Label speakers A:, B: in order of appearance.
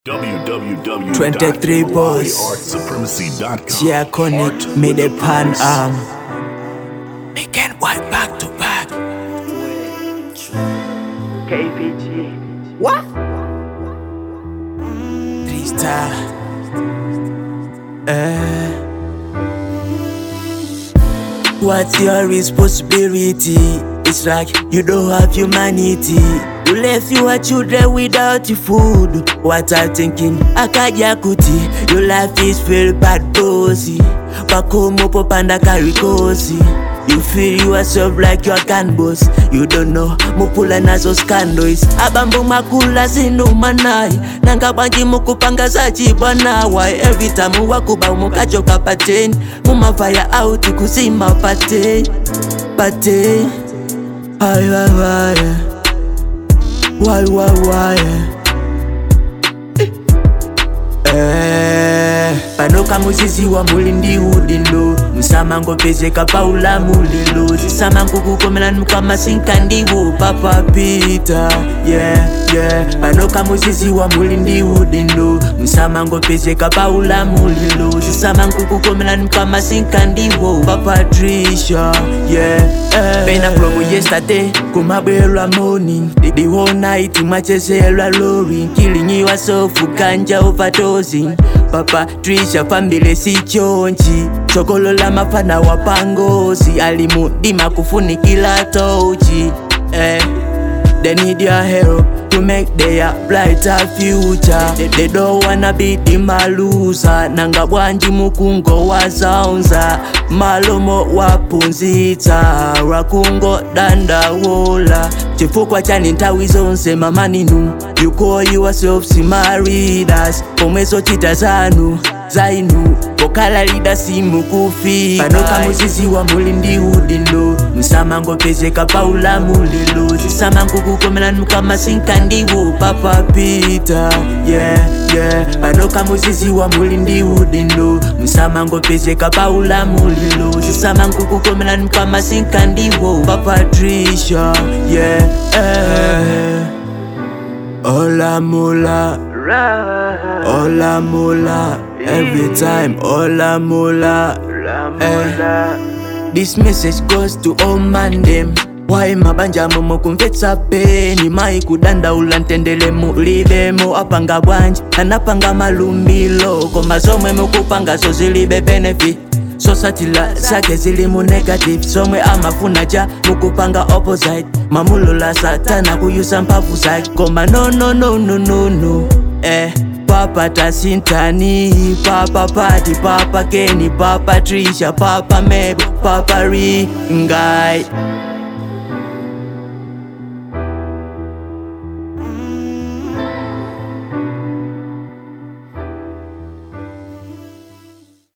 A: 23 boys.
B: www.artsupremacy.com.
A: Yeah, connect me the pan arm. Me can wipe back to back. KPG. What? Three star. Eh. What's your responsibility? It's like you don't have humanity. You left your children without food. What I'm thinking, akaja kuti Your life is very bad bossy. Pakomo popanda karikosi. You feel yourself like you're gun boss. You don't know mupula nazo scandals. Abambo makula zinumanai. Nanga banji mukupanga zachi bwana. Why every time wakuba mukachoka pateni. Mumafire out kuzima pateni. Pateni. Ay, ay, ay. Why, why, why? Eh, panoka muziziwa muli ndi udindo msamango pezeka paula mulilo zisamango kukomela mukama sinkandiwo papapita yeah, yeah. panoka muziziwa muli ndi udindo msamango pezeka paula mulilo zisamango kukomela mukama sinkandiwo papatricia yeah, eh. pena from yesterday kumabwelwa morning the, the whole night machezelwa lori killing yourself ganja overdosing papa trisha fambile sichonchi chokolola mafana wa pangozi alimudima kufunikila tochi eh. They need your help to make their brighter future. They, they don't wanna be the malusa. Nanga bwanji mukungo wazaunza. Malomo wapunzitsa. Rakungo dandawola. Chifukwa chani nthawi zonse mamaninu. You call yourself simaridas. Pomweso chita zanu zainu pokala lida simu kufi panoka muziziwa muli ndi udindo msamango pezeka paula mulilo zisamango kukomela mukama sinkandiwo papapita yeah, yeah. panoka muziziwa muli ndi udindo msamango pezeka paula mulilo zisamango kukomela mukama sinkandiwo papatricia yeah, eh. Ola mula Ola mula Every time Ola mula eh. This message goes to all man them Why mabanja momo kumvetsa peni mai kudandaula ntendele mulibemo apanga bwanji anapanga malumbilo koma zomwe mukupanga zo zilibe benefit sosatila zake zili mu negative somwe amafuna ja mukupanga opposite mamulola satana kuyusa mphamvu zake koma no no no no no no eh papa tasintani papa pati papa keni papa trisha papa mebo papa ringai